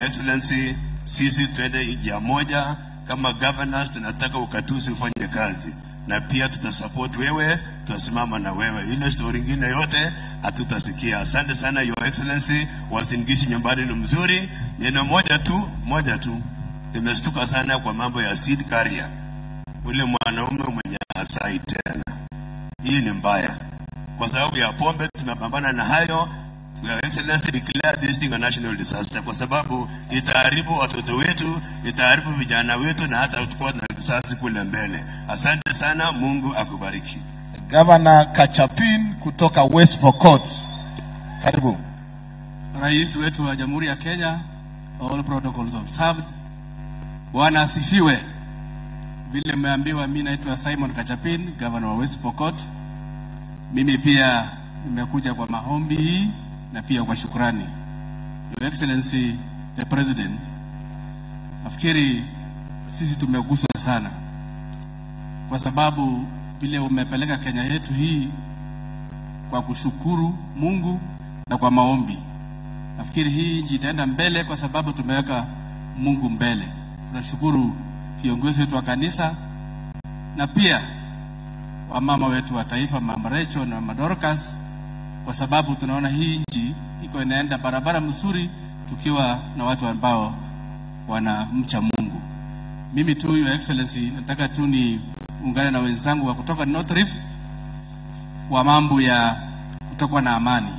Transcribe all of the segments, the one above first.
Excellency, sisi twende njia moja kama governors, tunataka ukatuzi ufanye kazi na pia tutasupport wewe, tutasimama na wewe. Ile story ingine yote hatutasikia. Asante sana Your Excellency, wasingishi nyumbani ni mzuri. Neno moja tu, moja tu, nimeshtuka sana kwa mambo ya seed carrier, ule mwanaume mwenye asai tena. Hii ni mbaya, kwa sababu ya pombe tunapambana na hayo. Your Excellency declare this thing a national disaster, kwa sababu itaharibu watoto wetu, itaharibu vijana wetu, na hata tutakuwa na kisasi kule mbele. Asante sana, Mungu akubariki. Governor Kachapin kutoka West Pokot. Karibu. Rais wetu wa Jamhuri ya Kenya, all protocols observed. Bwana asifiwe. Vile mmeambiwa, mimi naitwa Simon Kachapin, governor wa West Pokot. Mimi pia nimekuja kwa maombi hii na pia kwa shukrani. Your Excellency the President, nafikiri sisi tumeguswa sana kwa sababu vile umepeleka Kenya yetu hii kwa kushukuru Mungu na kwa maombi. Nafikiri hii nchi itaenda mbele kwa sababu tumeweka Mungu mbele. Tunashukuru viongozi wetu wa kanisa na pia wamama wetu wa taifa, Mama Rachel na Mama Dorcas, kwa sababu tunaona hii nchi iko inaenda barabara mzuri tukiwa na watu ambao wanamcha Mungu. Mimi tu, Your Excellency, nataka tu niungane na wenzangu wa kutoka North Rift kwa mambo ya kutokuwa na amani.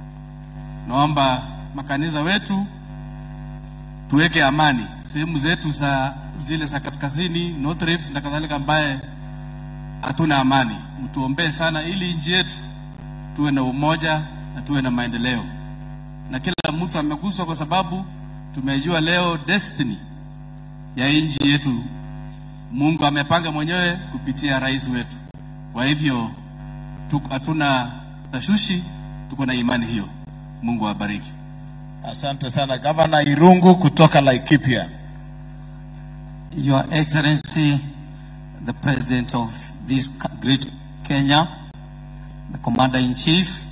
Naomba makanisa wetu tuweke amani sehemu zetu za zile za kaskazini North Rift na kadhalika, ambaye hatuna amani, mtuombee sana ili nchi yetu tuwe na umoja na tuwe na maendeleo, na kila mtu ameguswa, kwa sababu tumejua leo destiny ya nchi yetu Mungu amepanga mwenyewe kupitia rais wetu. Kwa hivyo tuko- hatuna tashushi, tuko na imani hiyo. Mungu awabariki. Asante sana Governor Irungu kutoka Laikipia. Your Excellency, the President of this great Kenya, the Commander in Chief,